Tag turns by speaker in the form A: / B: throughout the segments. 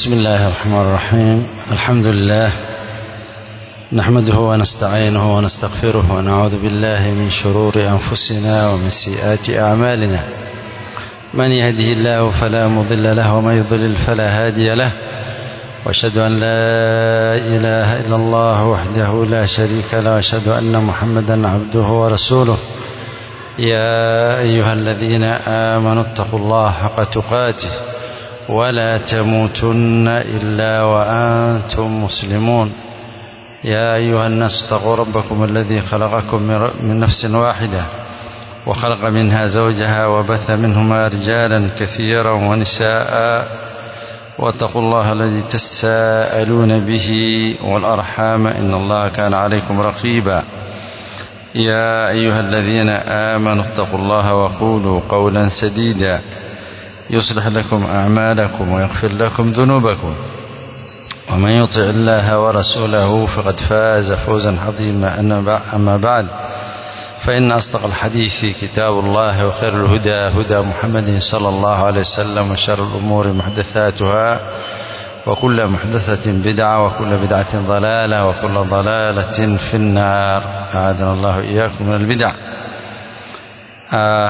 A: بسم الله الرحمن الرحيم الحمد لله نحمده ونستعينه ونستغفره ونعوذ بالله من شرور أنفسنا ومن سيئات أعمالنا من يهده الله فلا مضل له ومن يضلل فلا هادي له واشهد أن لا إله إلا الله وحده لا شريك له واشهد أن محمدا عبده ورسوله يا أيها الذين آمنوا اتقوا الله حق تقاته ولا تموتن إلا وأنتم مسلمون يا أيها الناس اتقوا ربكم الذي خلقكم من نفس واحدة وخلق منها زوجها وبث منهما رجالا كثيرا ونساء واتقوا الله الذي تساءلون به والأرحام إن الله كان عليكم رقيبا يا أيها الذين آمنوا اتقوا الله وقولوا قولا سديدا يصلح لكم أعمالكم ويغفر لكم ذنوبكم ومن يطع الله ورسوله فقد فاز فوزا عظيما أما بعد فإن أصدق الحديث كتاب الله وخير الهدى هدى محمد صلى الله عليه وسلم وشر الأمور محدثاتها وكل محدثة بدعة وكل بدعة ضلالة وكل ضلالة في النار أعاذنا الله إياكم من البدع آه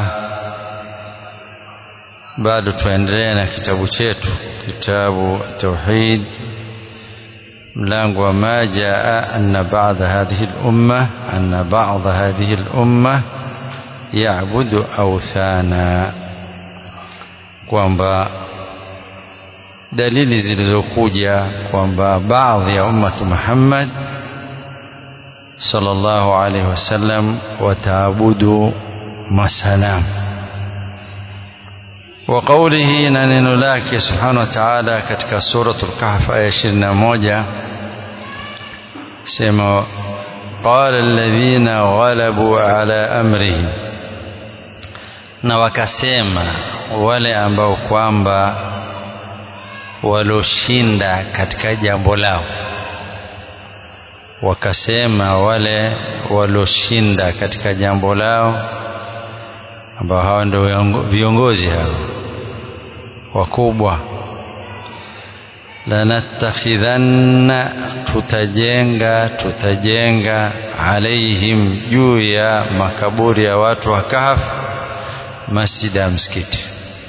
A: bado tuendelee na kitabu chetu kitabu tauhid mlango wa ma jaa anna ba'da hadhihi al-umma anna ba'da hadhihi al-umma ya'budu awthana kwamba dalili zilizokuja kwamba baadhi ya ummati Muhammad sallallahu alaihi wasallam wataabudu masanamu وقوله ننن لك سبحانه وتعالى katika سورة الكهف آية 21 سمع قال الذين غلبوا على أمرهم na wakasema wale ambao kwamba waloshinda katika jambo lao wakasema wale waloshinda katika jambo lao ambao hawa ndio viongozi hao wakubwa lanattakhidhanna tutajenga tutajenga alaihim juu ya makaburi ya watu wa kahf masjida msikiti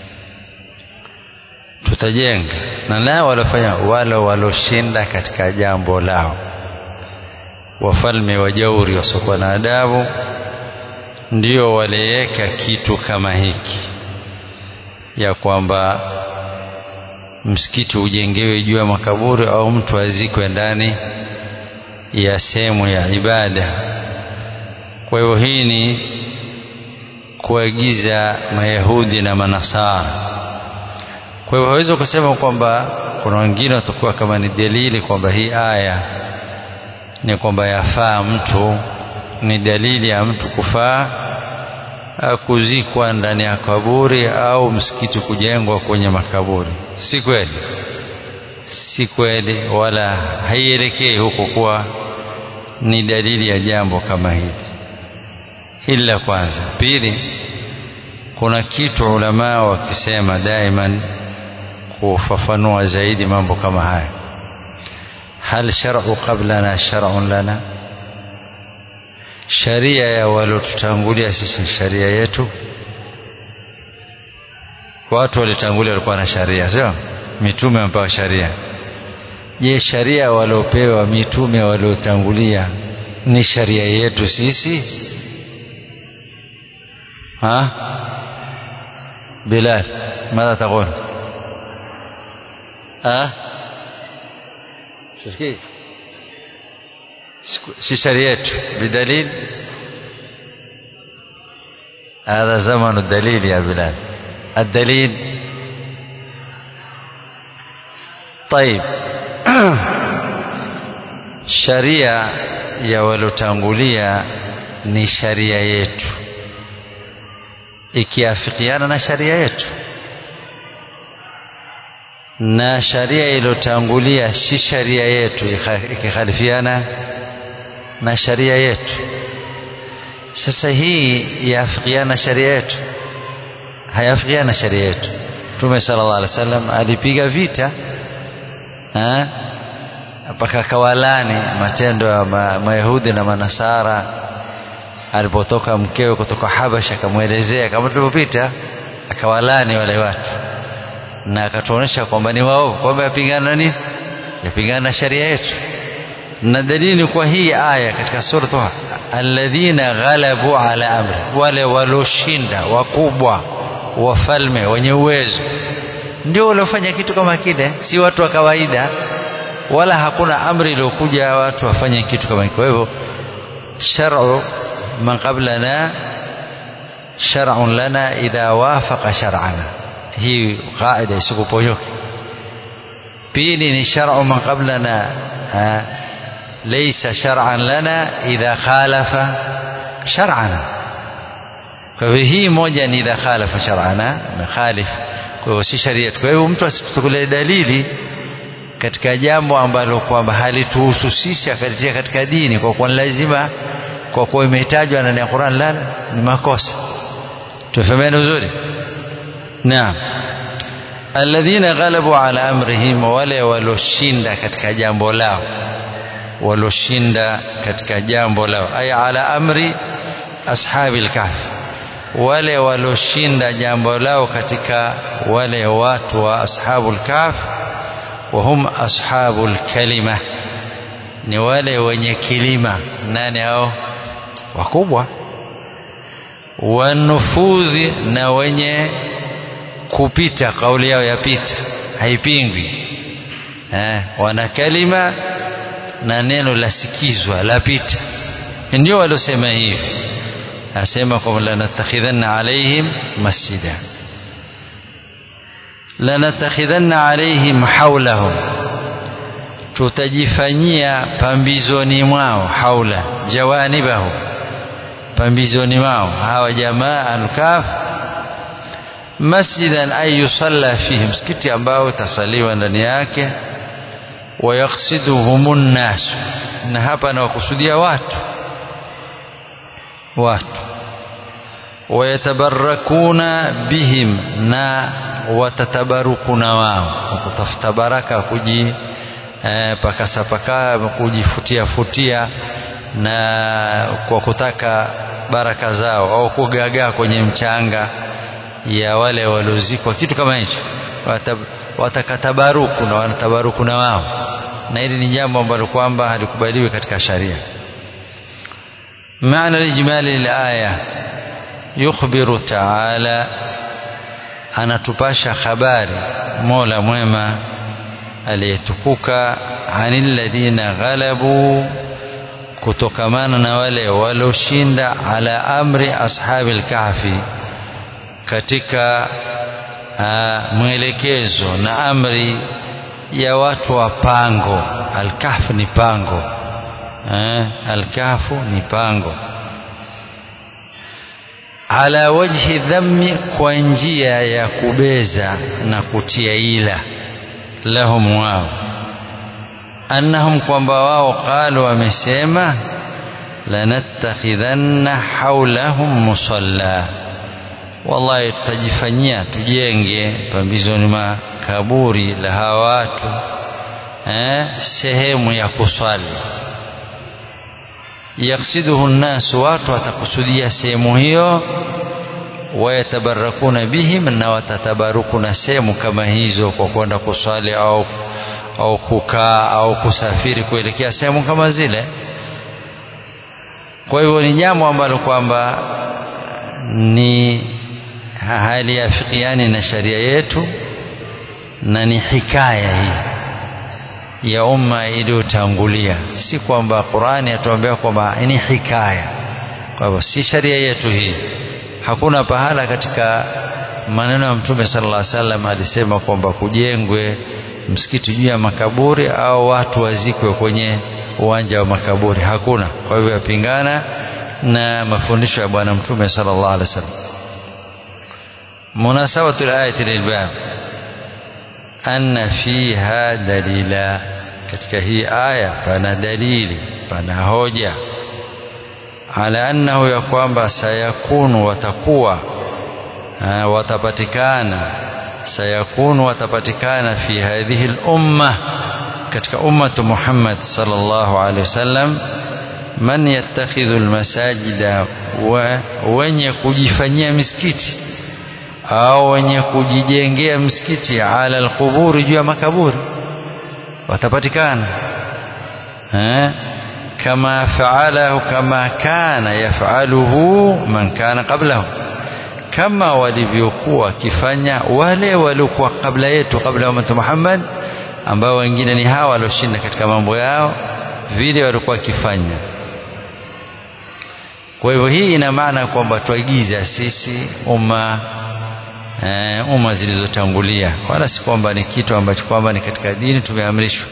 A: tutajenga na nao walofanya wale waloshinda katika jambo lao wafalme wajauri wasiokuwa na adabu ndio waliweka kitu kama hiki ya kwamba msikiti ujengewe juu ya makaburi au mtu azikwe ndani ya sehemu ya ibada. Kwa hiyo hii ni kuagiza Mayahudi na Manasara. Kwa hiyo hawezi kusema kwamba kuna wengine watakuwa kama ni dalili kwamba hii aya ni kwamba yafaa mtu ni dalili ya mtu kufaa kuzikwa ndani ya kaburi au msikiti kujengwa kwenye makaburi. Si kweli, si kweli, wala haielekei huko kuwa ni dalili ya jambo kama hili. Hili la kwanza. Pili, kuna kitu ulamaa wakisema daiman kufafanua zaidi mambo kama haya, hal shar'u qablana shar'un lana sharia ya waliotutangulia sisi sharia yetu watu walitangulia walikuwa na sharia sio mitume wamepewa sharia je sharia waliopewa mitume waliotangulia ni sharia yetu sisi ha bilal ماذا تقول ها سكي si sharia yetu bidalil هذا زمن الدليل يا بلال الدليل طيب sharia ya walotangulia ni sharia yetu ikiafikiana na sharia yetu na sharia iliyotangulia si sharia yetu ikikhalifiana na sharia yetu sasa hii yaafikiana sharia yetu hayafikiana sharia yetu Mtume sallallahu alaihi wasallam alipiga vita mpaka kawalani matendo ya ma, mayahudi na manasara alipotoka mkewe kutoka habasha akamwelezea kama tulivyopita akawalani wale watu na akatuonyesha kwamba ni waovu kwamba yapingana nini yapingana na sharia yetu na dalili ni kwa hii aya katika sura Taha alladhina ghalabu ala amri wale walioshinda wakubwa wafalme wenye uwezo ndio waliofanya kitu kama kile si watu wa kawaida wala hakuna amri iliyokuja watu wafanye kitu kama kwa hivyo shar'u man qablana shar'un lana idha wafaqa shar'ana hii qaida isikuponyoke pili ni shar'u man qablana laysa shar'an lana idha khalafa shar'ana kwa hivyo hii moja ni idha khalafa shar'ana na khalif kwa hivyo si sharia kwa hivyo mtu asitukulie dalili katika jambo ambalo kwamba halituhusu sisi akalitia katika dini kwa kuwa lazima kwa kuwa imetajwa ndani ya Qur'an la ni makosa tufahamiane vizuri naam alladhina ghalabu ala amrihim wale waloshinda katika jambo lao waloshinda katika jambo lao ay ala amri ashabil kahfi wale waloshinda jambo lao katika wale watu wa ashabul kahf wahum ashabul kalima ni wale wenye kilima nani hao wakubwa wanufudhi na wenye kupita kauli yao yapita haipingwi eh, wana kalima na neno lasikizwa lapita ndio waliosema hivi asema kwamba lanatakhidhanna alaihim masjida lanatakhidhanna alaihim haulahum tutajifanyia pambizoni mwao haula jawanibahu pambizoni mwao hawa jamaa alkaf masjidan ay yusalla fihi msikiti ambao utasaliwa ndani yake wayaksiduhum nnas na hapa nawakusudia watu watu wayatabarakuna bihim na watatabarukuna wao kutafuta baraka kuji eh, pakasa paka kujifutia futia na kwa kutaka baraka zao au kugagaa kwenye mchanga ya wale waliozikwa kitu kama hicho watakatabaruku na wanatabaruku na wao na hili ni jambo ambalo kwamba halikubaliwi katika sharia maana lijmali lilaya yukhbiru taala anatupasha habari mola mwema aliyetukuka anil ladhina ghalabu kutokamana na wale walioshinda ala amri ashabil kahfi katika uh, mwelekezo na amri ya watu wa pango alkahfu ni pango eh, alkahfu ni pango ala wajhi dhammi kwa njia ya kubeza na kutia ila lahum wao annahum kwamba wao qalu wamesema lanattakhidhanna haulahum musalla wallahi tutajifanyia tujenge pambizoni mwa kaburi la hawa watu eh, sehemu ya kuswali yaksiduhu nnasu watu watakusudia sehemu hiyo wayatabarakuna bihim na watatabarukuna sehemu kama hizo kwa kwenda kuswali au au kukaa au kusafiri kuelekea sehemu kama zile kwa hivyo ni jambo ambalo kwamba ni haliafikiani na sharia yetu na ni hikaya hii ya umma iliyotangulia si kwamba Qur'ani atuambia kwamba ni hikaya kwa hivyo si sharia yetu hii hakuna pahala katika maneno ya mtume sallallahu alaihi wasallam alisema kwamba kujengwe msikiti juu ya makaburi au watu wazikwe kwenye uwanja wa makaburi hakuna kwa hivyo yapingana na mafundisho ya bwana mtume sallallahu alaihi wasallam munasabatu alayati lilbab anna fiha dalila katika hii aya pana dalili pana hoja ala annahu ya kwamba sayakunu watakuwa watapatikana sayakunu watapatikana fi hadhihi al-umma katika ummatu Muhammad sallallahu alaihi wasallam man yattakhidhu almasajida wa wenye kujifanyia misikiti au wenye kujijengea msikiti ala alquburi juu ya makaburi watapatikana eh kama faalahu kama kana yafaluhu man kana qablahu kama walivyokuwa wakifanya wale waliokuwa kabla yetu kabla ya umma Muhammad ambao wengine ni hawa walioshinda katika mambo yao vile walikuwa wakifanya kwa hivyo hii ina maana kwamba tuagiza sisi umma e, umma zilizotangulia wala si kwamba ni kitu ambacho kwamba ni katika dini tumeamrishwa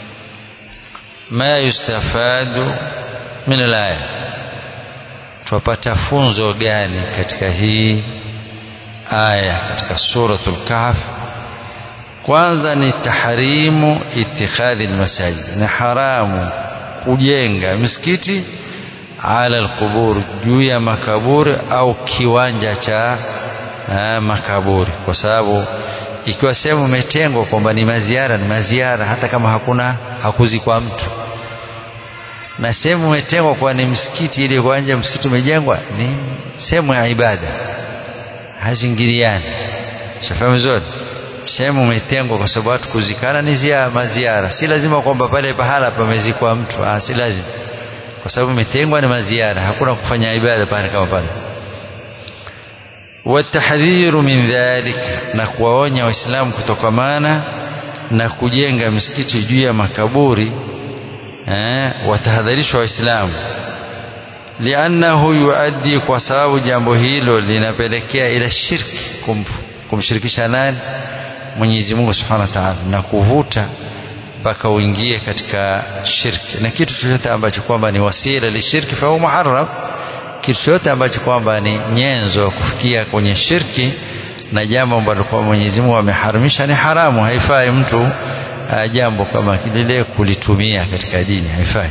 A: ma yustafadu min alaya tupata funzo gani katika hii aya katika suratul kahf kwanza ni tahrimu itikhadhi almasajid ni haramu kujenga misikiti ala alqubur juu ya makaburi au kiwanja cha ha, makaburi kwa sababu ikiwa sehemu imetengwa kwamba ni maziara ni maziara hata kama hakuna hakuzikwa mtu na sehemu imetengwa kwa ni msikiti ile uwanja msikiti umejengwa ni sehemu ya ibada hazingiliani shafahamu zote sehemu umetengwa kwa sababu watu kuzikana ni zia maziara si lazima kwamba pale pahala pamezikwa mtu ah, si lazima kwa sababu umetengwa ni maziara hakuna kufanya ibada pale kama pale watahdhiru min dhalik na kuwaonya waislamu kutokamana na kujenga misikiti juu ya makaburi eh, watahadharishwa waislamu liannahu yuaddi kwa sababu jambo hilo linapelekea ila shirki kum, kumshirikisha nani Mwenyezi Mungu Subhanahu wa Ta'ala na kuvuta mpaka uingie katika shirki na kitu chochote ambacho kwamba ni wasila lishirki fa muharram kitu chochote ambacho kwamba ni nyenzo kufikia kwenye shirki na jambo ambalo kwa Mwenyezi Mungu ameharamisha ni haramu haifai mtu uh, jambo kama lile kulitumia katika dini haifai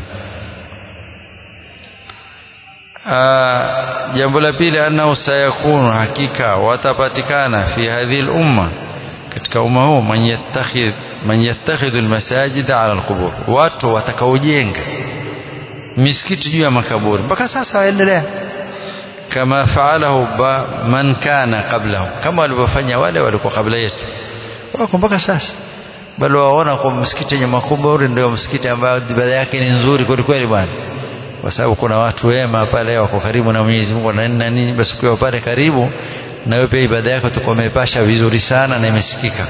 A: uh, jambo la pili annahu sayakunu hakika watapatikana fi hadhihi umma katika umma huu man yattakhidh man yattakhidhu almasajid ala alqubur watu watakaojenga misikiti juu ya makaburi mpaka sasa waendelea kama faalahu man kana qablahu kama walivyofanya wale walikuwa kabla yetu wako mpaka sasa bali waona kwa msikiti yenye makuburi ndio msikiti ambao ibada yake ni nzuri kweli kweli bwana kwa sababu kuna watu wema pale wako karibu na Mwenyezi Mungu na nini na nini basi ukiwa pale karibu na wewe pia ibada yako utakuwa umepasha vizuri sana na imesikika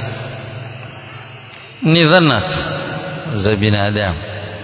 A: ni dhanna za binadamu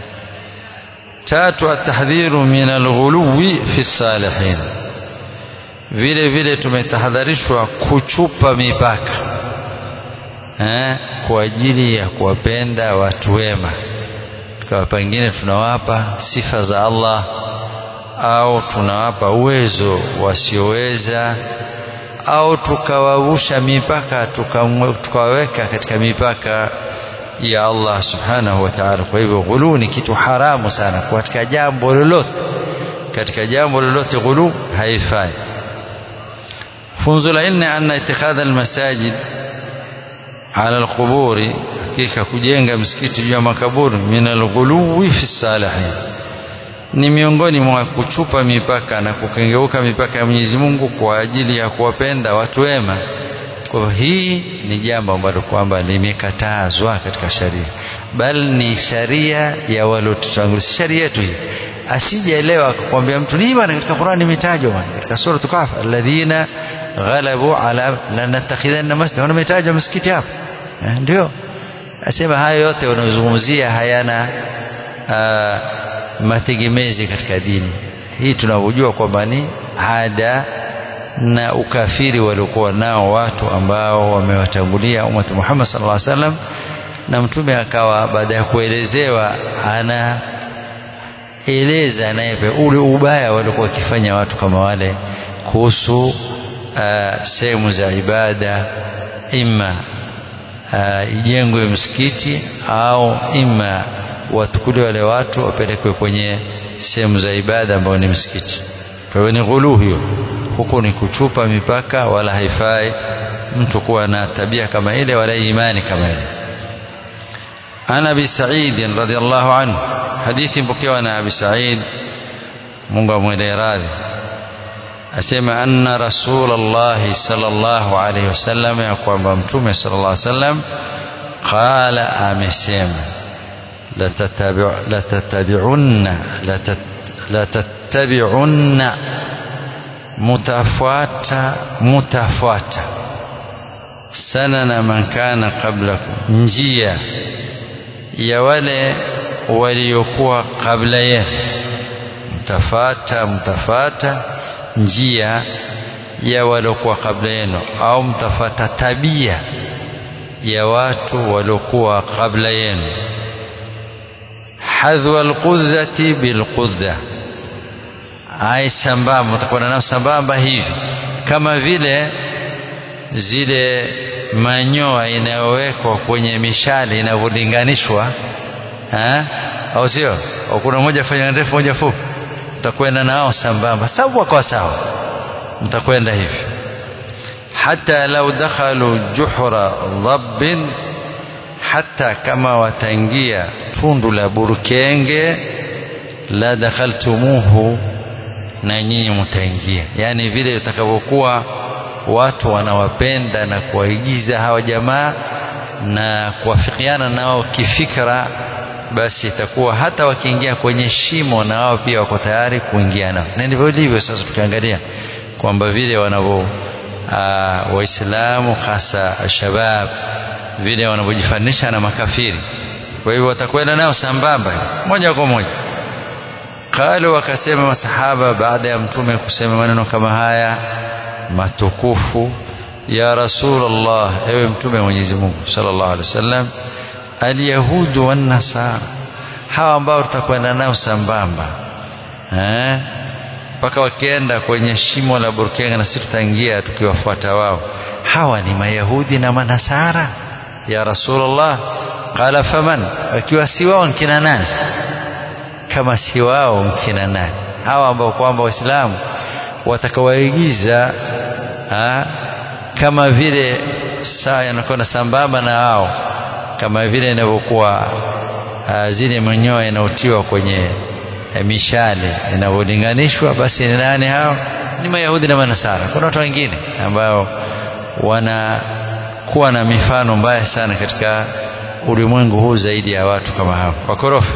A: tatu atahdhiru min alghuluwi fi salihin vile vile tumetahadharishwa kuchupa mipaka eh, kwa ajili ya kuwapenda watu wema kwa pengine tunawapa sifa za Allah au tunawapa uwezo wasioweza au tukawavusha mipaka tukawaweka katika mipaka ya Allah subhanahu wa ta'ala kwa hivyo ghulu ni kitu haramu sana katika jambo lolote katika jambo lolote ghulu haifai funzo la nne anna itikhadha almasajid ala alquburi hakika kujenga msikiti juu ya makaburi min alghuluwi fi salihin ni miongoni mwa kuchupa mipaka na kukengeuka mipaka ya Mwenyezi Mungu kwa ajili ya kuwapenda watu wema kwa hii ni jambo ambalo kwamba limekatazwa katika sharia bali ni sharia ya waliotutangulia sharia yetu hii asijaelewa akakwambia mtu ni bwana katika Qur'ani imetajwa bwana katika sura Kahf alladhina ghalabu ala lanatakhidhanna masjid wana imetajwa msikiti hapo eh, ndio asema hayo yote wanazungumzia hayana uh, mategemezi katika dini hii tunavyojua kwamba ni ada na ukafiri waliokuwa nao watu ambao wamewatangulia umati Muhammad sallallahu alaihi wasallam na mtume akawa baada ya kuelezewa ana eleza naye ule ubaya waliokuwa wakifanya watu kama wale kuhusu uh, sehemu za ibada ima uh, ijengwe msikiti au ima watukuli wale watu wapelekwe kwenye sehemu za ibada ambao ni msikiti kwa hiyo ni ghulu hiyo huku ni kuchupa mipaka wala haifai mtu kuwa na tabia kama ile wala imani kama ile عن أبي سعيد رضي الله عنه حديث بكيوا عن أبي سعيد mungu mwele radhi asema anna rasulallahi sallallahu alaihi wasallam ya kwamba mtume sallallahu alaihi wasallam qala amesema latatabi'unna latatabi'unna mutafuata mutafuata sanana man kana qablakum njia ya wale waliokuwa kabla yenu mtafata mtafata njia ya waliokuwa kabla yenu au mtafata tabia ya watu waliokuwa kabla yenu hadhwa alqudhati bilqudha ai sambamba utakuwa nao sambamba hivi kama vile zile manyoa inayowekwa kwenye mishale inavyolinganishwa au sio kuna moja fanya ndefu moja fupi mtakwenda nao sambamba sawa kwa sawa mtakwenda hivi hata lau dakhalu juhra dhabbin hata kama wataingia tundu la burkenge la dakhaltumuhu na nyinyi mtaingia yani vile utakavyokuwa watu wanawapenda na kuwaigiza hawa jamaa na kuwafikiana nao kifikra basi itakuwa hata wakiingia kwenye shimo na wao pia wako tayari kuingia nao na ndivyo ilivyo sasa tukiangalia kwamba vile wanavyo waislamu hasa shabab vile wanavyojifanisha na makafiri kwa hivyo watakwenda nao sambamba moja kwa moja qalu wakasema masahaba baada ya mtume kusema maneno kama haya matukufu ya rasulullah ewe mtume Mwenyezi Mungu sallallahu alaihi wasallam alyahudu wan nasara hawa ambao tutakwenda nao sambamba eh mpaka wakienda kwenye shimo la burkenga na sisi tutaingia tukiwafuata wao hawa ni mayahudi na manasara ya rasulullah qala faman akiwa si wao nkina nani kama si wao nkina nani hawa ambao kwamba waislamu watakawaigiza kama vile saa yanakwenda sambamba na wao kama vile inavyokuwa zile manyoya yanayotiwa kwenye mishale inavyolinganishwa basi ni nani hao ni mayahudi na manasara kuna watu wengine ambao wanakuwa na mifano mbaya sana katika ulimwengu huu zaidi ya watu kama hao wakorofi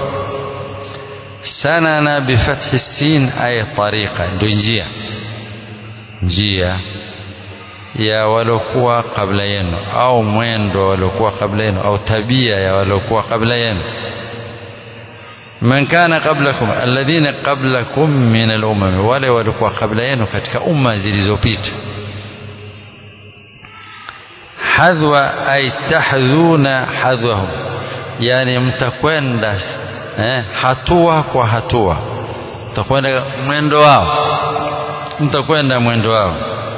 A: sana na bifathi sin ay tariqa ndio njia njia ya waliokuwa kabla yenu au mwendo waliokuwa kabla yenu au tabia ya waliokuwa kabla yenu man kana qablakum alladhina qablakum min al-umam wale walikuwa kabla yenu katika umma zilizopita hadhwa ay tahdhuna hadhwahum yani mtakwenda eh, hatua kwa hatua mtakwenda mwendo wao mtakwenda mwendo wao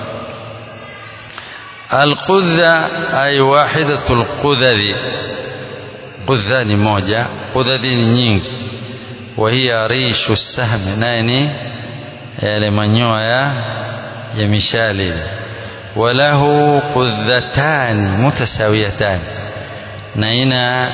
A: القذة أي واحدة القذذ قذة ni moja qudhadhi ni nyingi وهي ريش السهم nani yale manyoya ya mishale walahu qudhatan mutasawiyatan na ina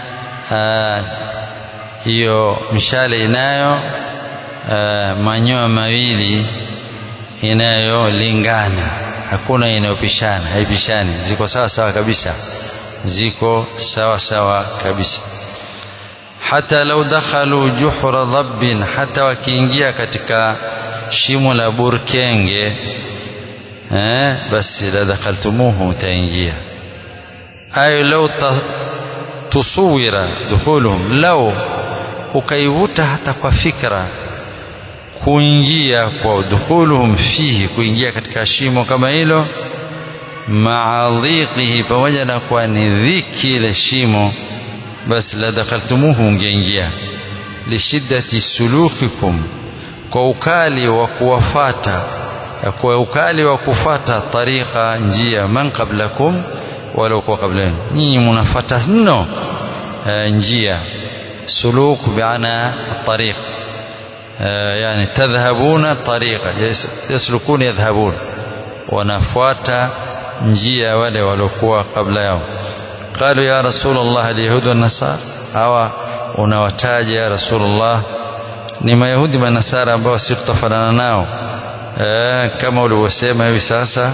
A: hiyo mishale inayo manyoya mawili inayolingana hakuna inayopishana haipishani ziko sawa sawa kabisa ziko sawa sawa kabisa hata lau dakhalu juhra dhabbin hata wakiingia katika shimo la burkenge eh basi la dakhaltumuhu utaingia ay lau tusawira dukhuluhum lau ukaivuta hata kwa fikra kuingia kwa dukhuluhum fihi kuingia katika shimo kama hilo maadhiqihi pamoja na kwa ni dhiki ile shimo basi la dakhaltumuhu ungeingia lishiddati sulukikum kwa ukali wa kuwafata kwa ukali wa kufata tariqa njia man qablakum wala kwa kabla yenu nyinyi mnafata mno njia suluk biana tariq يعني تذهبون طريقا يسلكون يذهبون wanafuata njia wale waliokuwa kabla yao قالوا يا رسول الله اليهود والنصارى hawa unawataja ya rasulullah ni mayahudi manasara ambao si tutafanana nao e, kama ulivyosema hivi sasa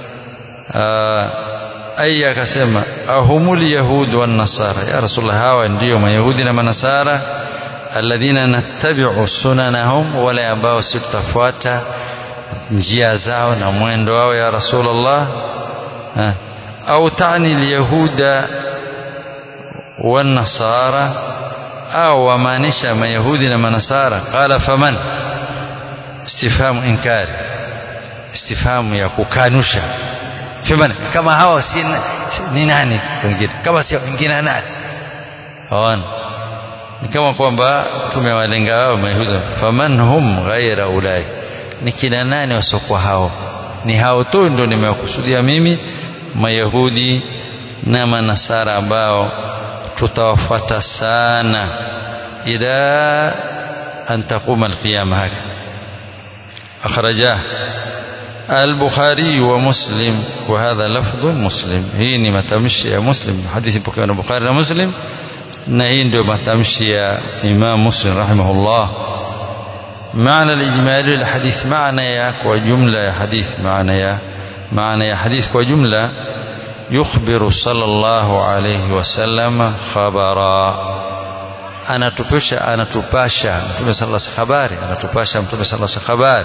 A: aya akasema ahumul yahud wan nasara ya rasulullah hawa ndio mayahudi na manasara alladhina nattabi'u sunanahum wale ambao si tutafuata njia zao na mwendo wao ya rasulullah au tani alyahuda wan nasara au wamaanisha mayahudi na manasara qala faman istifhamu inkari istifhamu ya kukanusha faman kama hawa si ni nani wengine kama si wengine nani hawana ni kama kwamba tumewalenga wao mayahudi faman hum ghaira ulai ni kina nani wasiokuwa hao ni hao tu ndio nimewakusudia mimi mayahudi na manasara ambao tutawafuata sana ila an taquma alqiyama haka akhrajah البخاري ومسلم وهذا لفظ مسلم هي متمشي مسلم حديث البخاري ومسلم na hii ndio matamshi ya Imam Muslim rahimahullah maana al-ijmali al-hadith maana ya kwa jumla ya hadith maana ya maana ya hadith kwa jumla yukhbiru sallallahu alayhi wasallam khabara anatupasha anatupasha mtume sallallahu alayhi habari anatupasha mtume sallallahu alayhi habari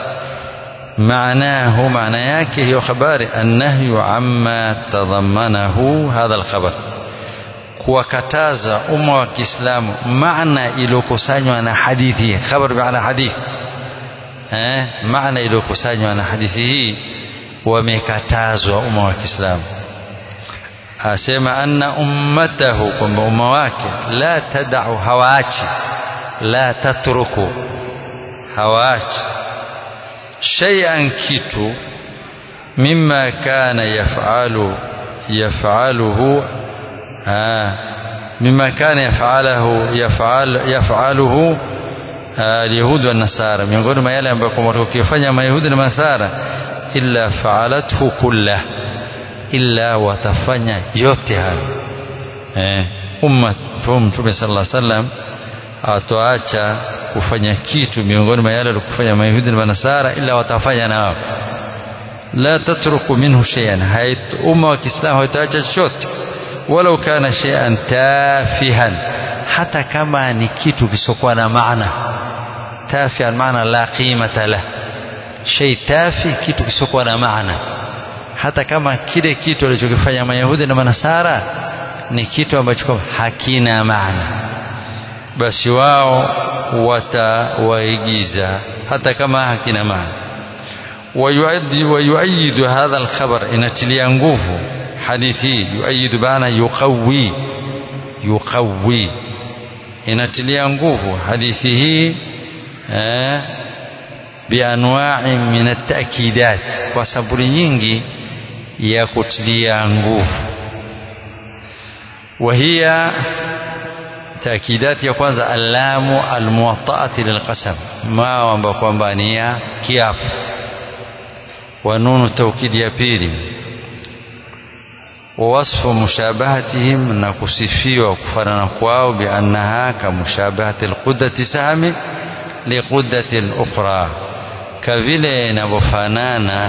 A: معناه معنى yake hiyo habari annahyu amma tadhammanahu hadha al-khabar kuwakataza umma wa Kiislamu maana iliyokusanywa na hadithi khabar maana hadithi eh maana iliyokusanywa na hadithi hii wamekatazwa umma wa Kiislamu asema anna ummatahu kwamba umma wake la tadau hawaachi la tatruku hawaachi shay'an kitu mimma kana yafalu yafaluhu مما كان يفعله يفعل يفعله اليهود والنصارى miongoni mwa yale ambayo kwamba wakifanya mayahudi na manasara illa fa'alathu kullah illa watafanya yote hayo eh umma mtume sallallahu alaihi wasallam atoacha kufanya kitu miongoni mwa yale alikufanya mayahudi na manasara illa watafanya nao la tatruku minhu shay'an hayat umma wa kiislamu haitaacha chochote walau kana shay'an tafihan hata kama ni kitu kisokuwa na maana tafihan maana la qimata la shay tafi kitu kisokuwa na maana hata kama kile kitu alichokifanya mayahudi na manasara ni kitu ambacho hakina maana basi wao watawaigiza hata kama hakina maana ويؤيد هذا الخبر inatilia nguvu hadithi yuayidu bana yuqawi yuqawi inatilia nguvu hadithi hii eh, bianwa'i min at-ta'kidat kwa saburi nyingi ya kutilia nguvu وهي تأكيدات ya kwanza alamu almuwatta'ati lilqasam ma ambao kwamba ni ya kiapo wa nunu tawkid ya pili ووصف مشابهتهم نكسفيوا وكفرنا كواو بأنها كمشابهة القدة سهم لقدة الأخرى كفيلة نبفانانا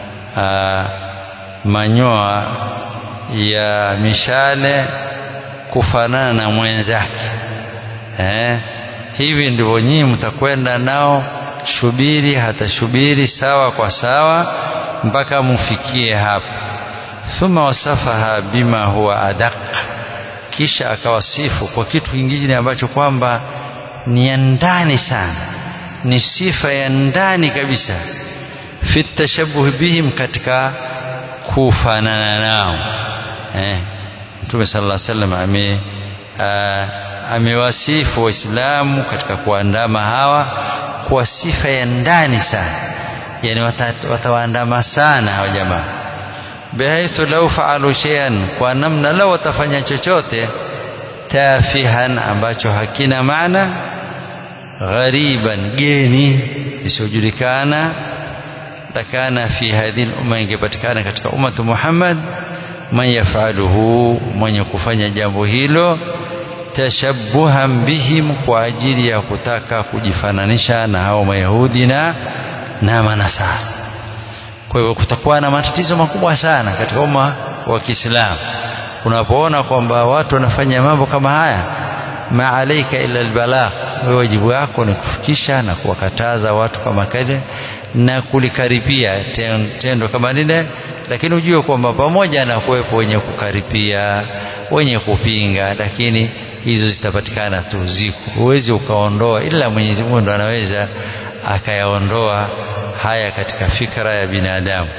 A: manyoa ya mishale kufanana na mwenzake eh? hivi ndivyo nyinyi mtakwenda nao shubiri hata shubiri sawa kwa sawa mpaka mufikie hapo thumma wasafaha bima huwa adaq kisha akawasifu kwa kitu kingine ambacho kwamba ni ya ndani sana ni sifa ya ndani kabisa fi tashabuh bihim katika kufanana nao eh Mtume sallallahu alaihi wasallam ame amewasifu waislamu katika kuandama hawa kwa sifa ya ndani sana yani watawaandama sana hawa jamaa bihaithu law faalu shay'an kwa namna lao watafanya chochote tafihan ambacho hakina maana ghariban geni isiyojulikana lakana fi hadhihi umma ingepatikana katika ummatu Muhammad man yafaluhu mwenye kufanya jambo hilo tashabbuhan bihim kwa ajili ya kutaka kujifananisha na hao mayahudi na na manasara kwa hivyo kutakuwa na matatizo makubwa sana katika umma wa Kiislamu unapoona kwamba watu wanafanya mambo kama haya ma alaika illa albalagh wewe wajibu wako ni kufikisha na kuwakataza watu kama kale na kulikaripia tendo kama lile lakini ujue kwamba pamoja na kuwepo wenye kukaripia wenye kupinga lakini hizo zitapatikana tu ziko huwezi ukaondoa ila Mwenyezi Mungu ndo anaweza akayaondoa haya katika fikra ya binadamu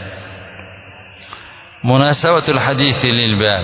A: munasabatu alhadithi lilbab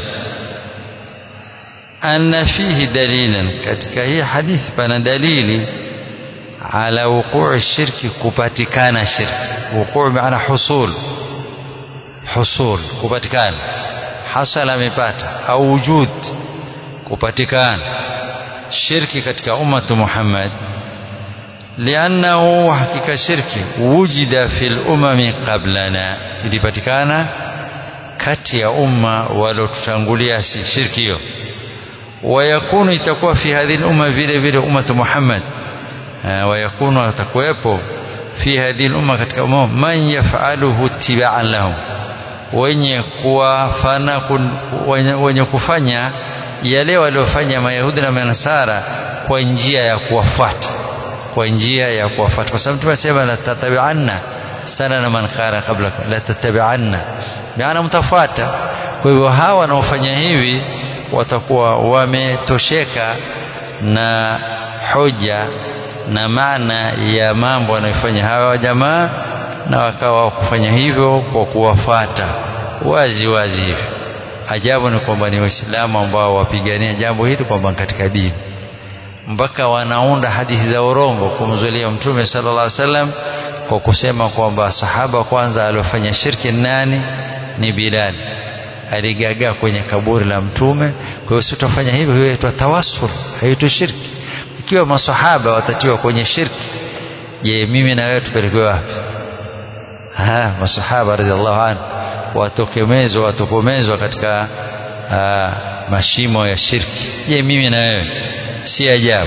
A: anna fihi dalilan katika hii hadithi pana dalili ala wuquu shirki kupatikana shirki wuquu maana husul husul kupatikana hasala amepata au wujud kupatikana shirki katika ummatu Muhammad liannahu hakika shirki wujida fil umami qablana ilipatikana kati ya umma waliotutangulia shirki hiyo wayakunu itakuwa fi hadhihi umma vile vile ummatu Muhammad wayakunu atakuwepo fi hadhihi umma katika umma man yafaluhu tibaan lahum wenye kuwafana wenye kufanya yale waliofanya mayahudi na manasara kwa njia ya kuwafuata kwa njia ya kuwafuata kwa sababu tumesema la tatabi'anna sana na man kana kabla la tatabi'anna maana mtafuata kwa hivyo hawa wanaofanya hivi watakuwa wametosheka na hoja na maana ya mambo wanayofanya hawa jamaa na wakawa kufanya hivyo kwa kuwafuata wazi wazi hivi ajabu ni kwamba ni waislamu ambao wapigania jambo hili kwamba katika dini mpaka wanaunda hadithi za urongo kumzulia mtume sallallahu alaihi wasallam kwa kusema kwamba sahaba kwanza aliofanya shirki nani ni Bilal aligagaa kwenye kaburi la mtume kwa hiyo sitafanya hivyo hiyo inaitwa tawassul haitwi shirki ikiwa masahaba watatiwa kwenye shirki je mimi na wewe tupelekewe wapi ha masahaba radhiallahu anhu watokomezwa watokomezwa katika aa, mashimo ya shirki je mimi na wewe si ajabu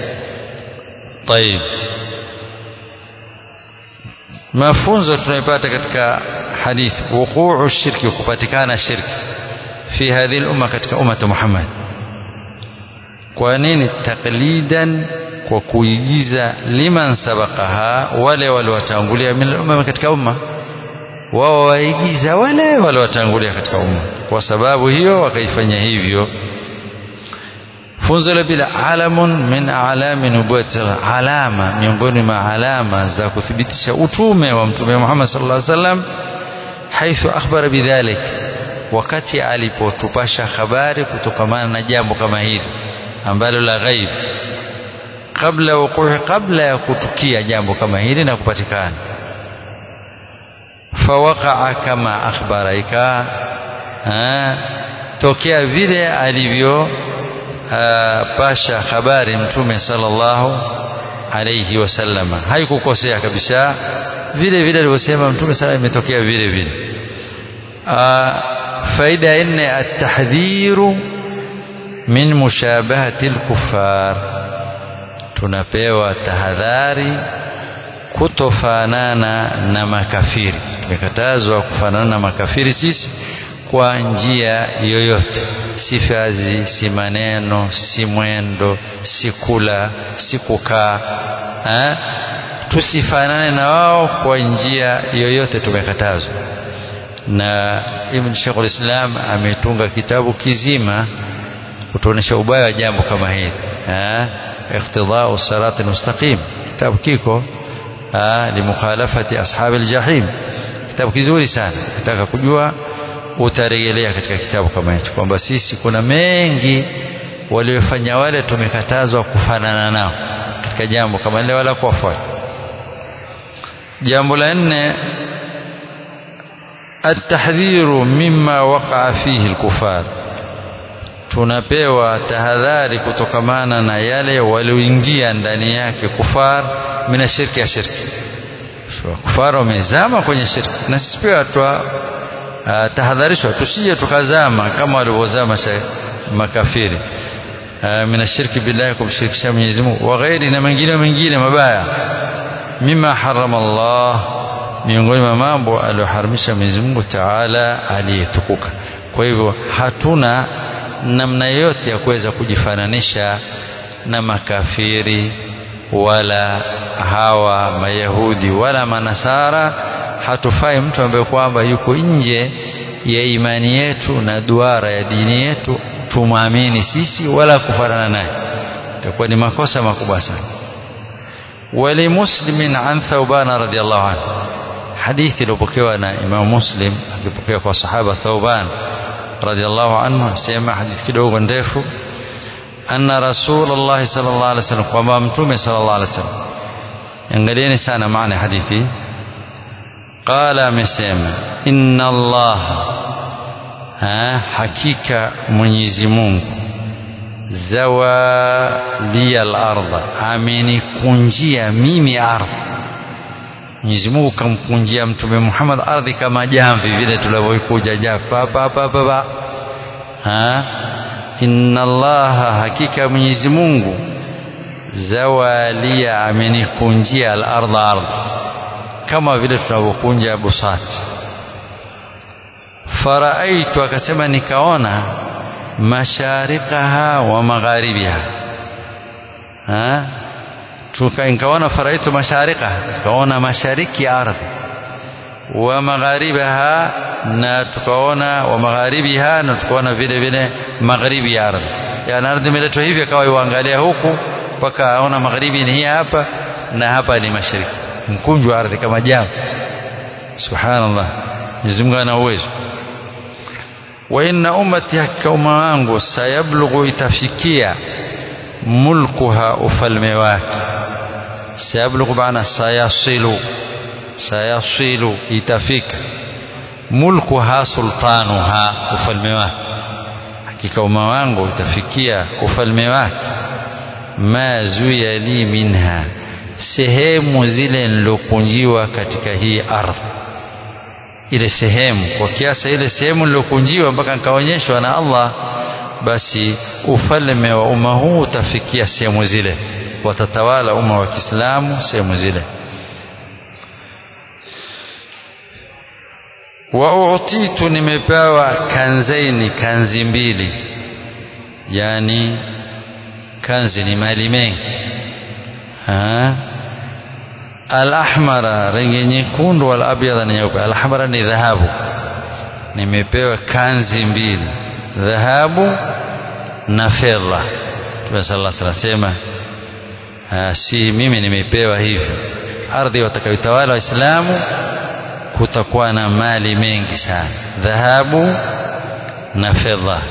A: طيب mafunzo tunayopata katika hadithi wuquu shirki kupatikana shirki fi hadhihi umma katika ummati Muhammad kwa nini taklidan kwa kuigiza liman sabaqaha wale waliotangulia min umma katika umma wao waigiza wale waliotangulia katika umma kwa sababu hiyo wakaifanya hivyo funzo la bila alamun min alami nubuwati alama miongoni mwa alama za kuthibitisha utume wa mtume Muhammad sallallahu alaihi wasallam haithu akhbara bidhalik wakati alipotupasha habari kutokamana na jambo kama hili ambalo la ghaib kabla wuquhi kabla ya kutukia jambo kama hili na kupatikana fawaqa'a kama akhbara ika tokea vile alivyo pasha habari mtume sallallahu alayhi wasallama haikukosea kabisa vile vile alivyosema mtume sala imetokea vile vile faida ya nne atahdhiru min mushabahati alkuffar tunapewa tahadhari kutofanana na makafiri tumekatazwa kufanana na makafiri sisi kwa njia yoyote si fazi si maneno si mwendo si kula si kukaa tusifanane na wao kwa njia yoyote tumekatazwa na Ibn Sheikhul Islam ametunga kitabu kizima kutuonesha ubaya wa jambo kama hili iqtidau sirati mustaqim kitabu kiko limukhalafati ashabi aljahim kitabu kizuri sana ukitaka kujua utarejelea katika kitabu kama hicho kwamba sisi kuna mengi waliofanya wale tumekatazwa kufanana nao katika jambo kama lile wala kuwafuata jambo la nne atahdhiru mimma waqaa fihi alkufar tunapewa tahadhari kutokamana na yale walioingia ndani yake kufar mina shirki ya shirki kufar wamezama kwenye shirki na sisi pia twa uh, tahadharishwa tusije tukazama kama walivyozama makafiri min ashirki billahi kumshirikisha Mwenyezi Mungu wa ghairi na mengine mengine mabaya mima harama Allah miongoni mwa mambo aliyoharamisha Mwenyezi Mungu Taala aliyetukuka kwa hivyo hatuna namna yoyote ya kuweza kujifananisha na makafiri wala hawa mayahudi wala manasara hatufai mtu ambaye kwamba yuko nje ya imani yetu na duara ya dini yetu tumwamini sisi wala kufanana naye itakuwa ni makosa makubwa sana ولمسلم عن ثوبان رضي الله عنه حديث لبكيوا إمام مسلم akipokea kwa sahaba Thauban radhiallahu anhu sema hadithi kidogo ndefu anna rasulullah sallallahu alaihi wasallam kwamba mtume sallallahu alaihi wasallam angalieni sana maana ya hadithi qala amesema inna allah ha, hakika mwenyezi mungu zawalia lardha amenikunjia mimi ardhi Mwenyezi Mungu kamkunjia Mtume Muhammad ardhi kama jamvi vile tulivyoikuja jafa pa pa pa pa ha inna allaha hakika Mwenyezi Mungu zawalia amenikunjia al-ardha ardhi kama vile tunavyokunja busati faraaitu akasema nikaona masharikaha wa magharibiha ha nikaona faraitu masharika tukaona mashariki ya ardhi wa magharibiha na tukaona wa magharibiha na tukaona vile vile magharibi ya ardhi yani ardhi imeletwa hivi akawa iangalia huku mpaka aona magharibi ni hii hapa na hapa ni mashariki mkunju wa ardhi kama jambo subhanallah Mwenyezi Mungu ana uwezo wa inna ummati hakika umma wangu sayablughu itafikia mulkuha ufalme wake sayablughu maana sayasilu sayasilu itafika mulkuha sultanuha ufalme wake hakika umma wangu itafikia ufalme wake ma zuya li minha sehemu zile nilokunjiwa katika hii ardhi ile sehemu kwa kiasi ile sehemu nilokunjiwa mpaka nikaonyeshwa na Allah basi ufalme wa umma huu utafikia sehemu zile watatawala umma wa Kiislamu sehemu zile wa utitu nimepewa kanzaini kanzi mbili yani kanzi ni mali mengi al-ahmara rangi nyekundu wal abyadha ni nyeupe al-ahmara ni dhahabu nimepewa kanzi mbili dhahabu na fedha Mtume sallallahu alaihi wasallam si mimi nimepewa hivyo ardhi watakayotawala waislamu kutakuwa na mali mengi sana dhahabu na fedha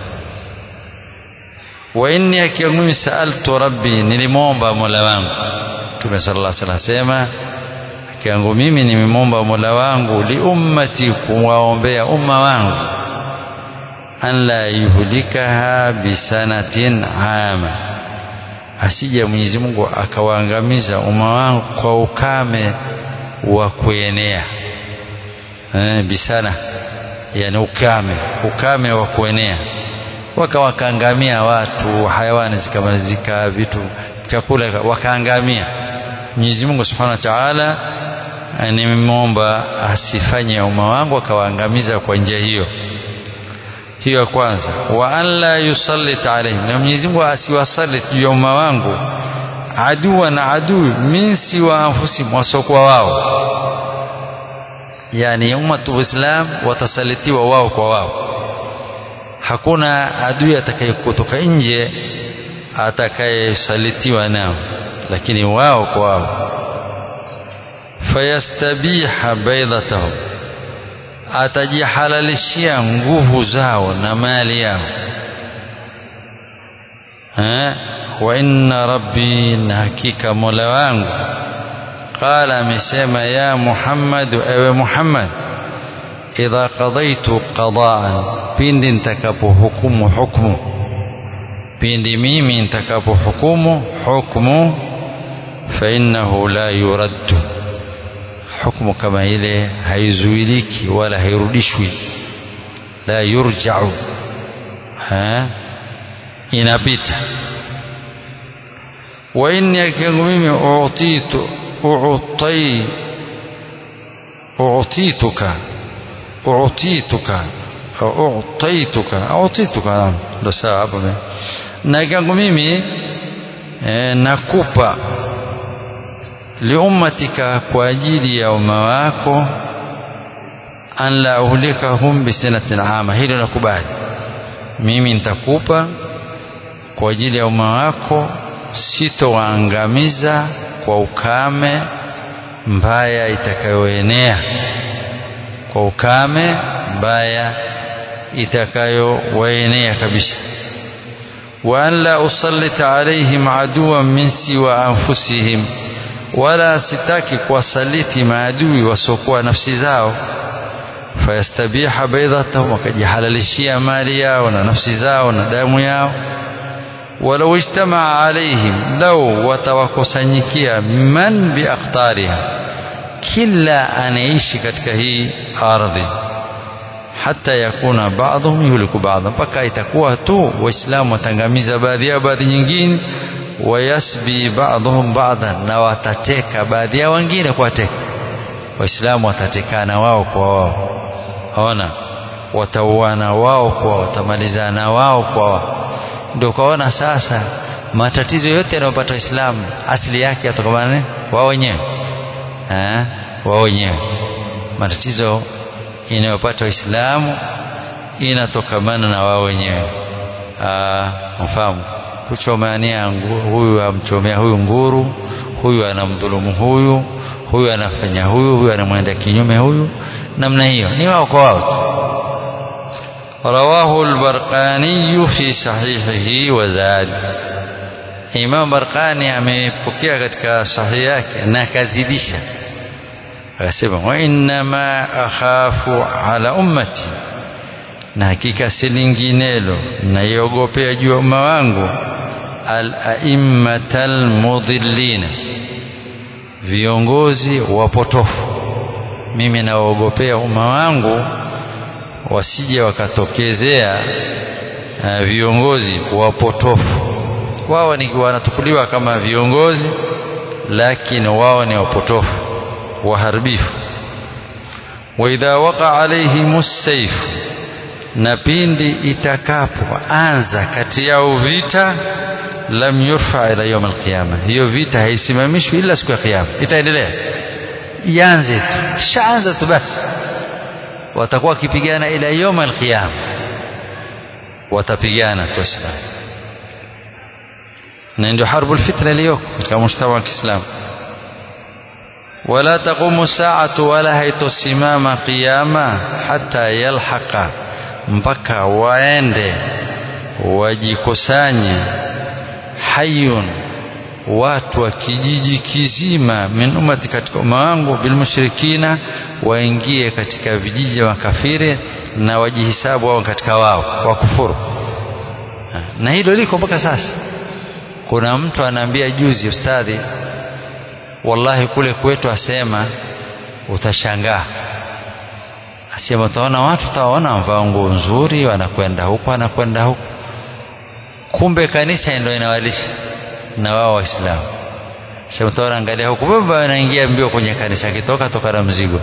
A: wa inni akiwa mimi saaltu rabbi nilimwomba mola wangu Mtume sallallahu alaihi wasallam asema akiangu mimi nimemwomba mola wangu li ummati kuwaombea umma wangu an la yuhlikaha bisanatin ama asije Mwenyezi Mungu akawaangamiza umma wangu kwa ukame wa kuenea eh, bisana yani ukame ukame wa kuenea wakawakaangamia watu hayawani zikamalizika vitu chakula wakaangamia Mwenyezi Mungu Subhanahu wa Ta'ala nimemwomba asifanye umma wangu akawaangamiza kwa njia hiyo hiyo ya kwanza wa an la yusallit alaihim na Mwenyezi Mungu asiwasallit juu ya umma wangu aduwa na adui min siwa anfusihim wasokuwa wao yani ummatu islam watasalitiwa wao kwa wao hakuna adui atakayekutoka nje atakayesalitiwa nao lakini wao kwa wao fayastabiha baidatahum atajihalalishia nguvu zao na mali yao ha? wa inna rabbi na hakika mola wangu qala amesema ya muhammad ewe muhammad idha qadaitu qadaan pindi nitakapohukumu hukmu pindi mimi nitakapohukumu hukmu fa innahu la yuraddu hukumu kama ile haizuiliki wala hairudishwi la yurja'u ha inapita wa inni akiangu mimi utitu utai utituka utituka utaituka utituka ndo sawa hapo na akiangu mimi e, nakupa liummatika kwa ajili ya umma wako an la uhlikahum bisanatin ama hilo nakubali mimi nitakupa kwa ajili ya umma wako sitowaangamiza kwa ukame mbaya itakayoenea kwa ukame mbaya itakayowaenea kabisa wa an la usallita alaihim aduwan min siwa anfusihim wala sitaki kuwasaliti maadui wasiokuwa nafsi zao fayastabiha baidhatahum wakajihalalishia mali yao na nafsi zao na damu yao walau ijtamaa alaihim lau watawakusanyikia man biaktariha kila anaishi katika hii ardhi hata yakuna baadhum yuhliku baadha mpaka itakuwa tu waislamu watangamiza baadhi yao baadhi nyingine wayasbi baadhuhum baadhan na watateka baadhi yao wengine kuwateka waislamu watatekana wao kwa wao ona watauana wao kwa watamalizana wao kwa wao ndio ukaona sasa matatizo yote yanayopata waislamu asili yake yatokamana wao wenyewe wao wenyewe matatizo inayopata waislamu inatokamana na wao wenyewe mfahamu kuchomania huyu amchomea huyu nguru huyu anamdhulumu huyu huyu anafanya huyu huyu anamwenda kinyume huyu namna hiyo ni wao kwa wao tu رواه البرقاني في صحيحه وزاد Imam Barqani amepokea katika sahihi yake na akazidisha akasema wa innama akhafu ala ummati na hakika si linginelo naiogopea juu ya umma wangu al-a'immata al-mudhillina viongozi wapotofu mimi nawaogopea umma wangu wasije wakatokezea uh, viongozi wapotofu wao ni wanatukuliwa kama viongozi lakini wao ni wapotofu waharibifu wa idha waqa alaihim sayf na pindi itakapoanza kati yao vita lam yurfa ila yawm alqiyama hiyo vita haisimamishwi ila siku ya kiyama itaendelea ianze tu shaanza tu basi watakuwa wakipigana ila yawm alqiyama watapigana tu Waislamu na ndio harbu alfitna iliyoko katika mujtama wa Kiislamu wala taqumu saatu wala haitosimama qiyama hata yalhaqa mpaka waende wajikusanye hayun watu wa kijiji kizima min ummati katika umma wangu bilmushrikina waingie katika vijiji vya makafiri na wajihisabu wao katika wao wakufuru na hilo liko mpaka sasa kuna mtu anaambia juzi ustadhi wallahi kule kwetu asema utashangaa asema utaona watu utaona wamevaa nguo nzuri wanakwenda huku wanakwenda huku kumbe kanisa ndio inawalisha na wao waislamu sema utaona angalia huku baba anaingia mbio kwenye kanisa akitoka toka na mzigo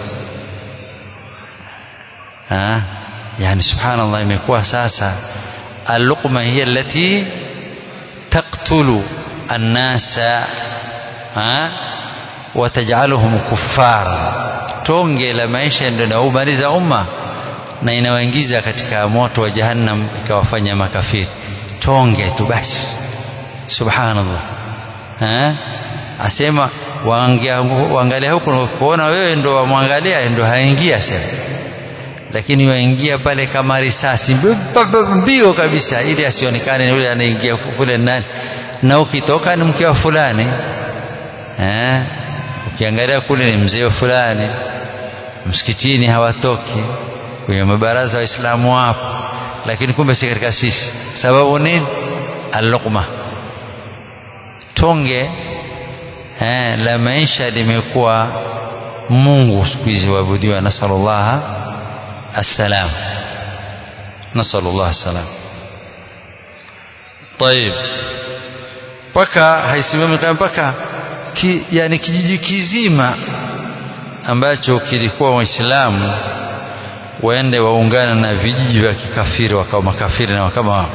A: ha yani subhanallah imekuwa sasa اللقمة هي التي تقتل الناس ها وتجعلهم كفار tonge la maisha ndio inaumaliza umma na inawaingiza katika moto wa jahannam ikawafanya makafiri tonge tu basi subhanallah eh asema waangalia huku kuona wewe ndo wamwangalia ndo haingia sema lakini waingia pale kama risasi mbio kabisa ili asionekane yule anaingia kule nani na ukitoka ni mke wa fulani eh ukiangalia kule ni mzee fulani msikitini hawatoki kwenye mabaraza waislamu wapo lakini kumbe si katika sisi sababu nini alluqma tonge eh, la maisha limekuwa mungu siku hizi waabudiwa nasalullaha assalam nasalullah assalam طيب mpaka haisimami kama mpaka ki, yani kijiji kizima ambacho kilikuwa waislamu waende waungana na vijiji vya kikafiri wakawa makafiri na kama wao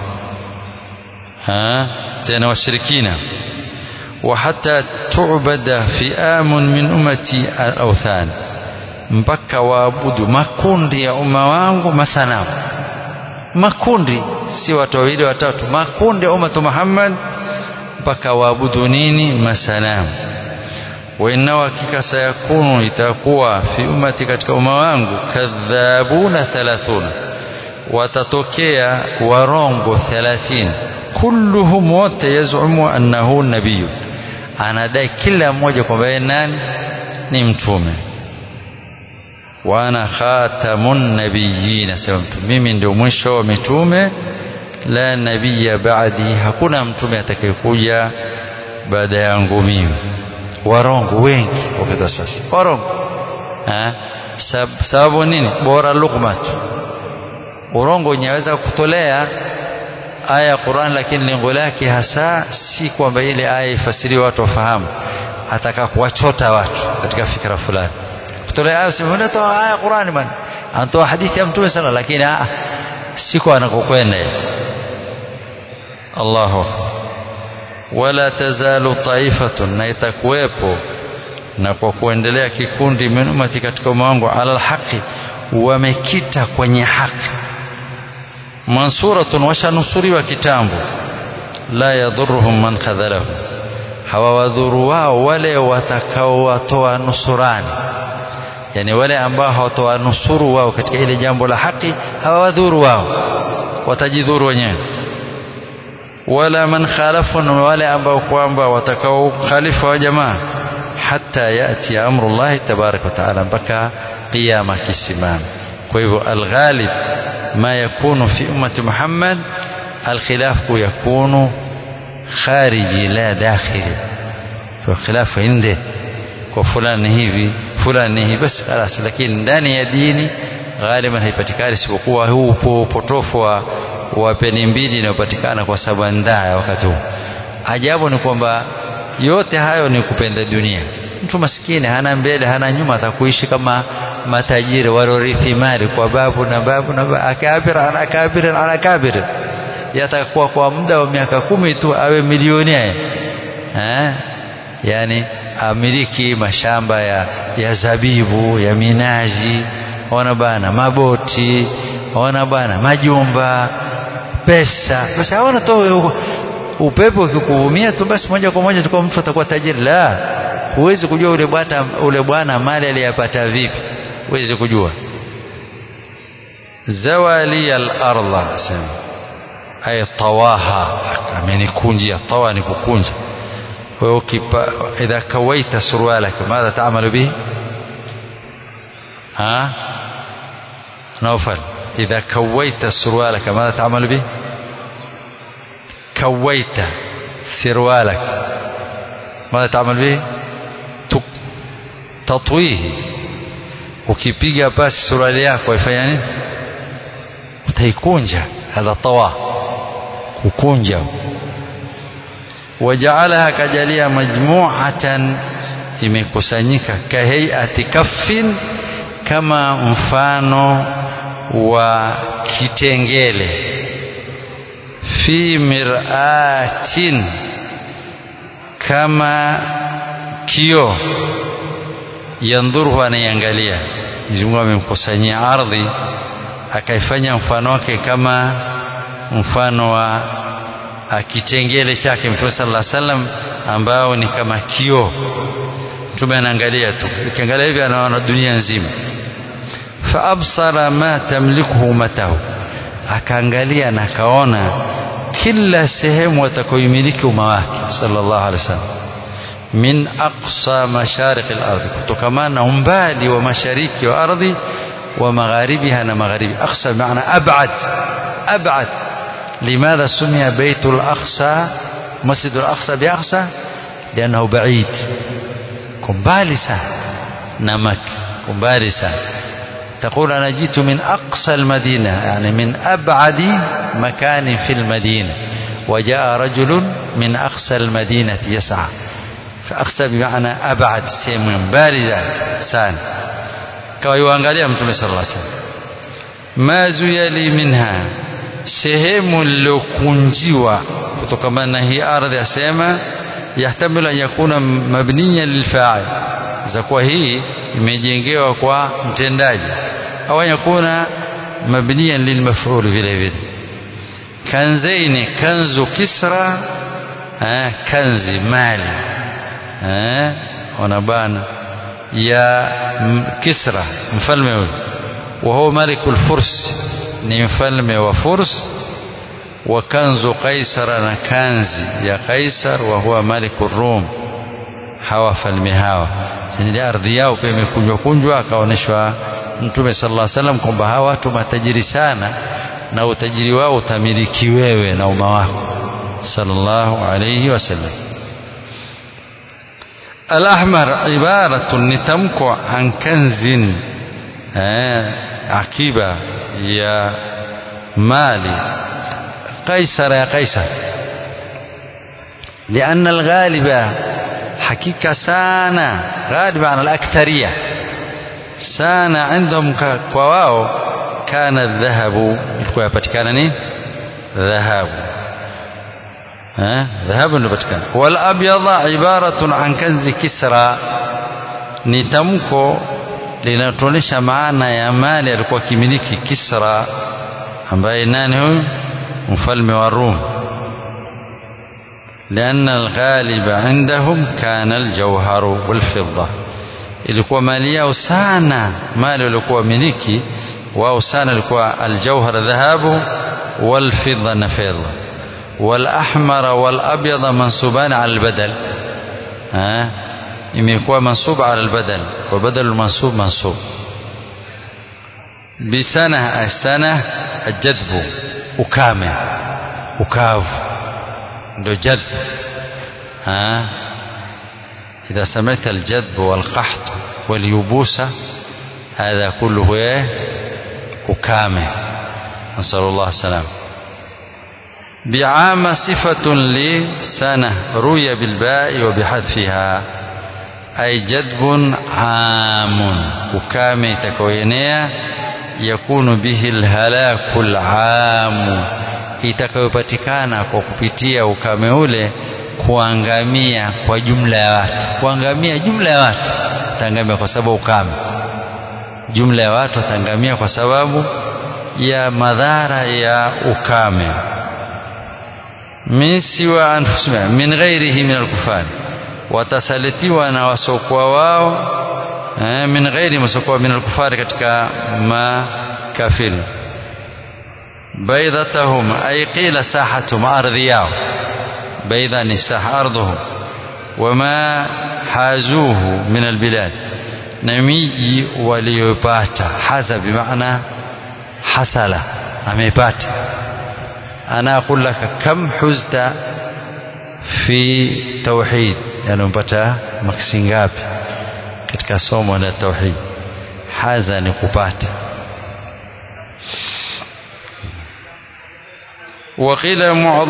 A: tena washirikina وحتى تعبد فئام من أمتي الأوثان mpaka waabudu makundi ya umma wangu masanamu makundi si watu wawili watatu makundi ya ummatu Muhammad mpaka waabudu nini masanamu wa inna hakika sayakunu itakuwa fi ummati katika umma wangu kadhabuna thalathuna watatokea warongo 30 kulluhum wote yazumu annahu nabiyyu anadai kila mmoja kwamba yeye nani ni mtume wa ana khatamun nabiyyin asema mtume mimi ndio mwisho wa mitume la nabiyya ba'di hakuna mtume atakayekuja baada yangu mimi warongo wengi wakati sasa warongo eh Sab, sababu nini bora luqmatu urongo unaweza kutolea aya ya Qur'an lakini lengo lake hasa si kwamba ile aya ifasiriwe watu wafahamu ataka kuwachota watu katika fikra fulani kutolea aya sema unatoa aya ya Qur'an bwana anatoa hadithi ya mtume sana lakini ah siko anakokwenda Allahu wala tazalu taifatun na itakuwepo na kwa kuendelea kikundi min ummati katika umma wangu ala alhaqi wamekita kwenye haki mansuratun washanusuriwa kitambo la yadhuruhum man khadhalahu hawawadhuru wao wale watakaowatoa nusurani yani wale ambao hawatoa nusuru wao katika ile jambo la haki hawawadhuru wao watajidhuru wenyewe wala man khalafun wale ambao kwamba watakao khalifa wa jamaa hata yati amrullahi tabaraka wa taala mpaka qiyama kisimama kwa hivyo alghalib ما يكون في أمة محمد الخلاف يكون خارجي لا داخلي فالخلاف عنده وفلان hivi fulani hivi basi خلاص lakini ndani ya dini ghaliban haipatikani isipokuwa huu upotofu wa wa peni mbili inayopatikana kwa sababu ndaa wakati huu ajabu ni kwamba yote hayo ni kupenda dunia mtu maskini hana mbele hana nyuma atakuishi kama matajiri walorithi mali kwa babu na babu na babu, akabir ana akabir ana akabir yatakuwa kwa muda wa miaka kumi tu awe milionea eh yani amiliki mashamba ya, ya zabibu ya minaji ona bana maboti ona bana majumba pesa basi hawana tu upepo ukikuvumia tu basi moja kwa moja tukua mtu atakuwa tajiri la huwezi kujua ule bwana ule bwana mali aliyapata vipi huwezi kujua zawali al-ardha sema ay tawaha amenikunjia tawa ni kukunja kwa hiyo idha kawaita surwalaka madha taamalu bihi ha naufal idha kawaita surwalaka madha taamalu bihi كويت سروالك ماذا تعمل به تطويه ukipiga pasi suruali yako ifanya nini utaikunja hadha tawa kukunja wajaalaha kajalia majmu'atan imekusanyika kaheiati kaffin kama mfano wa kitengele fi miratin kama kio yandhuruhu anaiangalia Mungu amemkusanyia ardhi akaifanya mfano wake kama mfano wa kitengele chake Mtume sallallahu alaihi wasallam ambao ni kama kio Mtume anaangalia tu ukiangalia hivi anaona dunia nzima fa absara ma tamlikuhu matahu akaangalia na akaona kila sehemu atakayoimiliki umma wake sallallahu alaihi wasallam min aqsa mashariki al-ardh kutokamana na umbali wa mashariki wa ardhi wa magharibiha na magharibi aqsa maana ab'ad ab'ad لماذا سمي بيت الأقصى مسجد الأقصى بأقصى لأنه بعيد كمبالي سهل نمك كمبالي سهل تقول أنا جئت من أقصى المدينة يعني من أبعد مكان في المدينة wajaa rajulun min aqsa almadinati yas'a aqsa bimaana abad sehemu mbali sana kawa yuangalia mtume sallallahu alaihi wasallam ma zuyali minha sehemu lilokunjiwa kutokana na hii ardhi asema yahtamilu an yakuna mabniyan lilfa'il za kuwa hii imejengewa kwa mtendaji au yakuna mabniyan lilmaf'ul vile vile kanzaini kanzu kisra eh, kanzi mali eh, wanabana ya kisra mfalme huyu وهو ملك الفرس ni mfalme wa furs wa kanzu qaisara na kanzi ya qaisar wa huwa maliku rum hawa falme hawa sini ardhi yao pia imekunjwa kunjwa akaonyeshwa mtume sallallahu alaihi wasallam kwamba hawa watu matajiri sana na utajiri wao utamiliki wewe na umma wako sallallahu alaihi wasallam الأحمر عبارة نتمكو عن كنز akiba ya mali قيصر يا قيصر لأن الغالب حقيقة سانا غالب عن الأكثرية سانا عندهم كواو كان الذهب ilikuwa yapatikana ni dhahabu dhahabu ndio patikana wal abyadha ibaratun an kanzi kisra ni tamko linatuonyesha maana ya mali alikuwa kimiliki Kisra ambaye nani huyu mfalme wa Rum لأن الغالب عندهم كان الجوهر والفضة ilikuwa mali yao sana mali walikuwa miliki wao sana ilikuwa aljauhar dhahabu walfidda na fedha والأحمر والأبيض منصوبان على البدل ها imekuwa mansub ala albadal wa badal mansub mansub bisana asana aljadbu ukame ukavu ndio jadb ha إذا سمعت الجذب والقحط واليبوسة هذا كله إيه أكامه نسأل الله السلامة بعام صفة لسنة روي بالباء وبحذفها ay jadbun amun ukame itakayoenea yakunu bihi lhalaku lamu itakayopatikana kwa kupitia ukame ule kuangamia kwa jumla ya watu kuangamia jumla ya watu wataangamia kwa sababu ukame jumla ya watu wataangamia kwa sababu ya madhara ya ukame min siwa anfusihim min ghairihi min alkufari watasalitiwa na wasokuwa wao eh, min ghairi wasokuwa min alkufari katika makafiri baidhatahum ay qila sahatum ardhi yao baidha ni saha ardhuhum wama hazuhu min albilad na miji waliyopata haza bimaana hasala amepata ana aqul laka kam huzta fi tauhid yani umpata maksi ngapi katika somo la tauhid haza ni kupata وقيل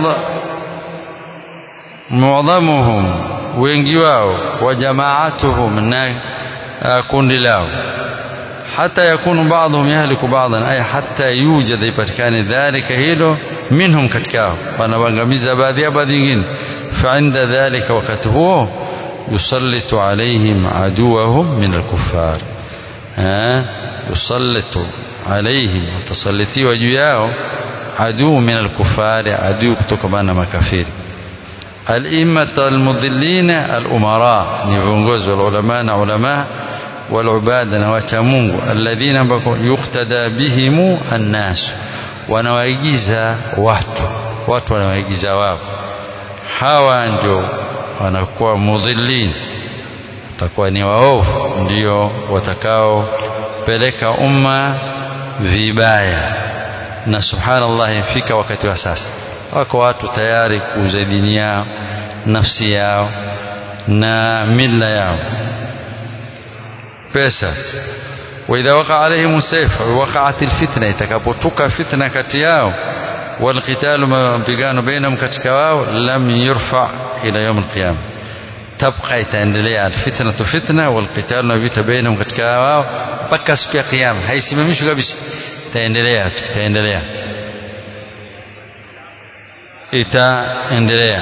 A: معظمهم wengi wao wa jamaatuhum na kundi lao hata yakunu baadhum yahliku baadhan ay hata yujad ipatikane dhalika hilo minhum katika hao wanaangamiza baadhi ya baadhi nyingine فعند ذلك وقت هو يسلط عليهم عدوهم من الكفار ها يسلط عليهم وتسلطي وجياه عدو من الكفار عدو كتكبان مكافير الإمة المضلين الأمراء نفونغوز والعلماء علماء والعباد نواتا مungu الذين يقتدى بهم الناس wanawaigiza watu watu wanawaigiza wao hawa ndio wanakuwa mudhillin watakuwa ni waovu ndio watakaopeleka umma vibaya na subhanallah ifika wakati wa sasa wako watu tayari kuuza dini yao nafsi yao na mila yao pesa واذا وقع عليهم السيف وقعت الفتنه itakapotuka fitna kati yao walqitalu mapigano bainahum katika wao lam yurfa ila yaum alqiyama tabqa itaendelea alfitnatu fitna walqitalu na vita bainahum katika wao mpaka siku ya kiyama haisimamishwi kabisa itaendelea itaendelea itaendelea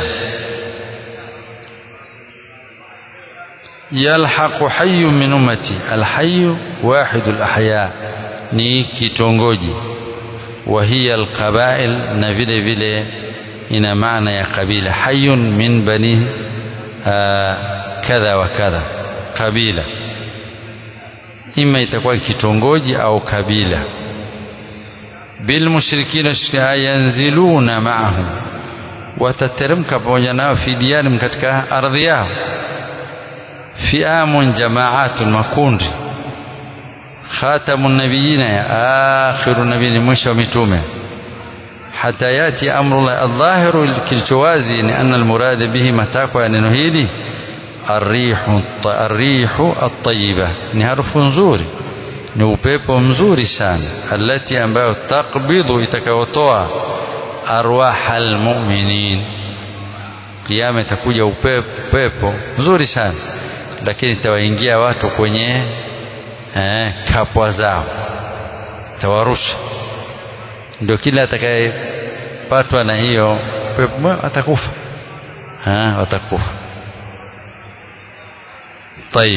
A: yalhaqu hayyu min ummati alhayyu wahidu alahya ni kitongoji wa hiya alqabail na vile vile ina maana ya kabila hayyun min bani kadha wa kadha kabila ima itakuwa kitongoji au kabila bilmushrikina yanziluna maahum watateremka pamoja nao fi diyarim katika ardhi yao fiamun jamaatun makundi khatamu nabiyina ya akhiru nabiyini mwisho wa mitume hata yati amrullah aldhahiru kilichowazi ni anna almurada bihi matakwa ya neno hili arrihu arrihu atayiba ni harufu nzuri ni upepo mzuri sana alati ambayo takbidhu itakayotoa arwaha almuminin kiyama itakuja upepo mzuri sana lakini itawaingia watu kwenye eh, kapwa zao tawarusha ndio kila atakayepatwa na hiyo pepo atakufa ha, watakufa طيب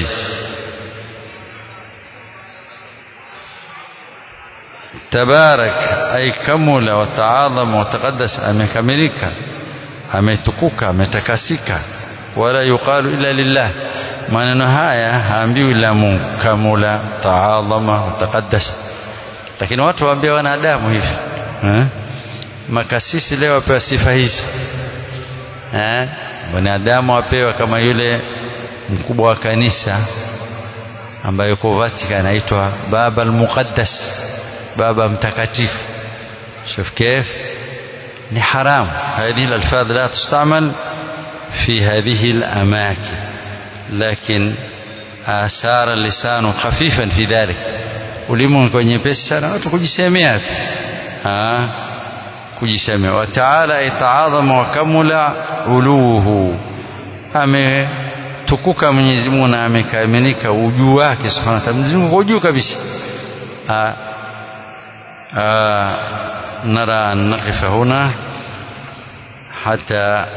A: تبارك أي كمل وتعاظم وتقدس أمكملك ametukuka ametakasika wala yuqalu illa lillah maneno haya haambiwi la Mungu kamula taadhama wataqaddas lakini watu waambia wanadamu hivi eh? makasisi leo wapewa sifa hizi eh? wanadamu wapewa kama yule mkubwa wa kanisa ambaye yuko Vatican anaitwa baba al-muqaddas baba mtakatifu شوف كيف ni haram هذه الألفاظ لا تستعمل في هذه الأماكن لكن آثار اللسان خفيفا في ذلك ulimu kwa nyepesi sana watu kujisemea tu kujisemea wa taala itaadhama wa kamula uluhu ametukuka Mwenyezi Mungu na amekamilika ujuu wake subhanahu wa ta'ala Mwenyezi Mungu kwa juu kabisa نرى أن نقف هنا حتى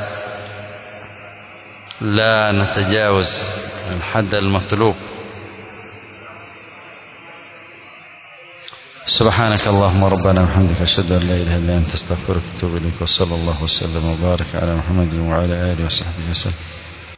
A: لا نتجاوز الحد المطلوب سبحانك اللهم ربنا وبحمدك أشهد أن لا إله إلا أنت استغفرك وأتوب إليك وصلى الله وسلم وبارك على محمد وعلى آله وصحبه وسلم